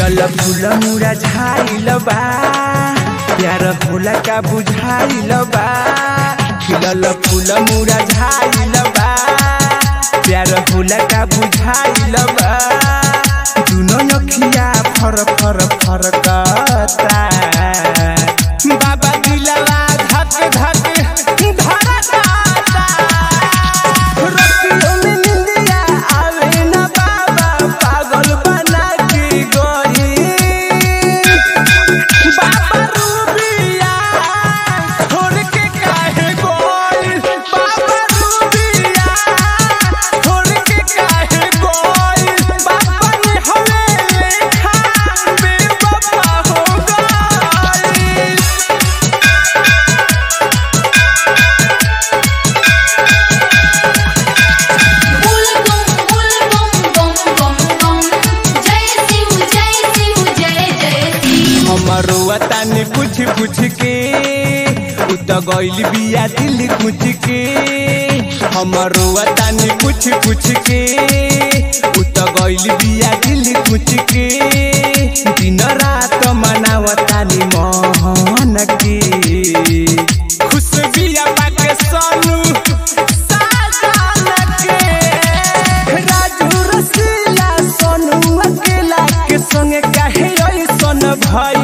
खिलल फूल मुरा झाइल बा प्यार भोला का बुझाइल बा खिलल फूल मुरा झाइल बा प्यार भोला का बुझाइल बा दुनो अखिया फर फर फरकता बाबा दिलवा धक धक धड़कता रतियों में निंदिया आवे ना बाबा पागल बना के गोरी बाबा रूबिया छोड़ के काहे गोरी बाबा रूबिया छोड़ के काहे गोरी बाबा ने हमें लेखा बेवफा हो गई बुल बम बुल बम बम बम बम जय शिव जय शिव जय जय शिव हमारो तानी पूछ पूछ के उ त गइल बिया दिल कुछ के हमारो तानी पूछ पूछ के उ त गइल बिया दिल कुछ के दिन रात मनावतानी मोहन के खुश बिया पाके सोनू साजन के राजू रसीला सोनू अकेला के संगे काहे ऐसन भई